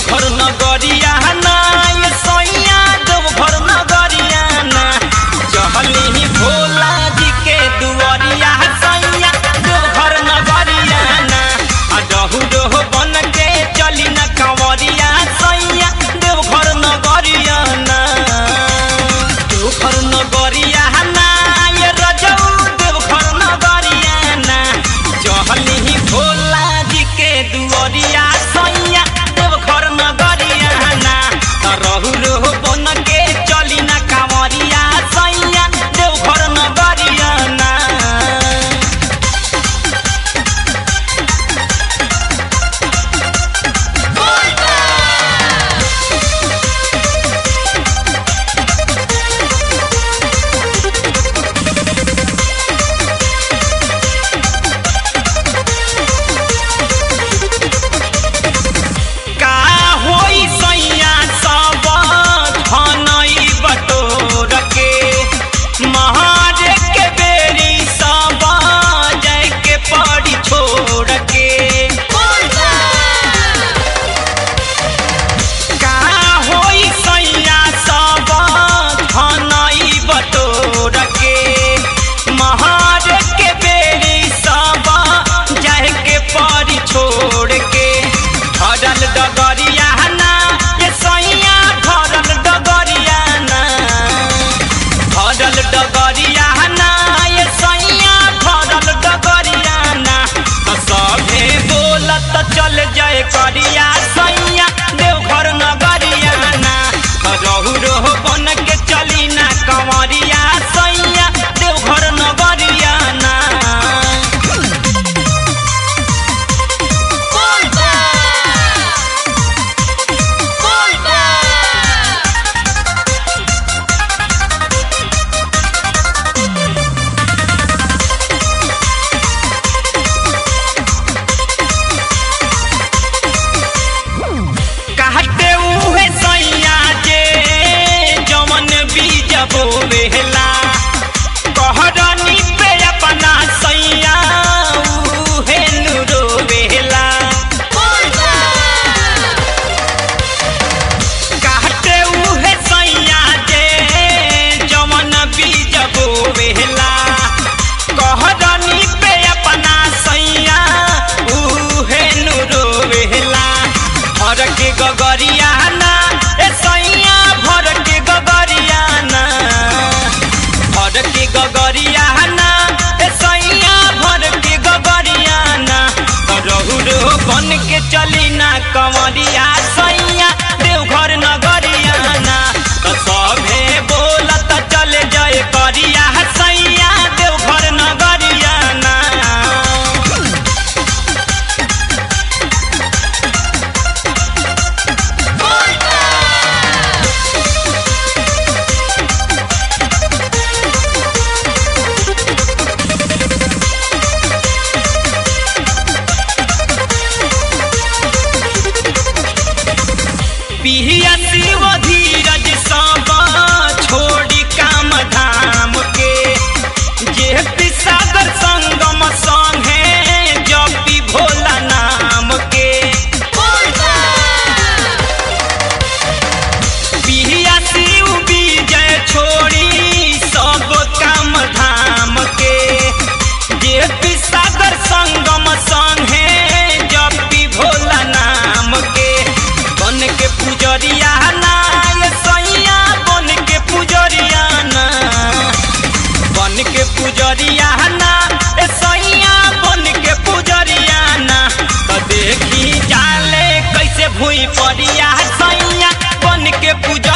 देवघर नगरिया ना ये सैया देवघर नगरिया ना चहली भोला जी के दुआरिया सैया देवघर नगरिया ना आ डहु डोह बन के चली न कंवरिया सैया देवघर नगरिया ना देवघर नगरिया ना ये रजऊ देवघर नगरिया ना चहली भोला जी के दुआरिया सैया देवघर नगरिया ना त रहु रहो बन के चली ना कांवरिया सैया देवघर नगरिया ना का होई सैया सब धनई बटोर के महार के बेरी सब जय के पड़ी छोड़ के का होई सैया सब धनई बटोर के महार के बेरी सब जय के पड़ी छोड़ के भरल डगरिया ना ये सैया भरल डगरिया ना भरल डगरिया ना ये सैया भरल डगरिया ना तो सभे बोलत चल जाए करिया सैया देवघर नगरिया ना रहु रहो बन के चली ना कंवरिया सैया देवघर नगरिया ना कहते उहे सैया जे जवन बीज बोवेला कहरनी पे अपना सैया उहे नुरोवेला कहते उहे सैया जे जवन बीज बोवेला कहरनी पे अपना सैया उहे नुरोवेला भर के गगरिया ना ए सैया भर के गगरिया ना भर के गगरिया ना ए सैया भर के गगरिया ना रहु रो बन के चली ना कंवरिया सैया देवघर नगरिया ना तो सभे बोलत चले जाए करिया सैया देवघर नगरिया ना पिहिया शिव धीरज सब छोड़ी काम धाम के जे सागर संगम संगे जपी भोला नाम के पिहिया शिव विजय छोड़ी सब काम धाम के जे सागर संगम संगे जपी भोला नाम के बन के पुजरिया ना ये सैया बन के पुजरिया ना बन के पुजरिया ना ए सैया बन के पुजरिया ना तो देखी जाले कैसे भूई परिया सैया बन के पुजरिया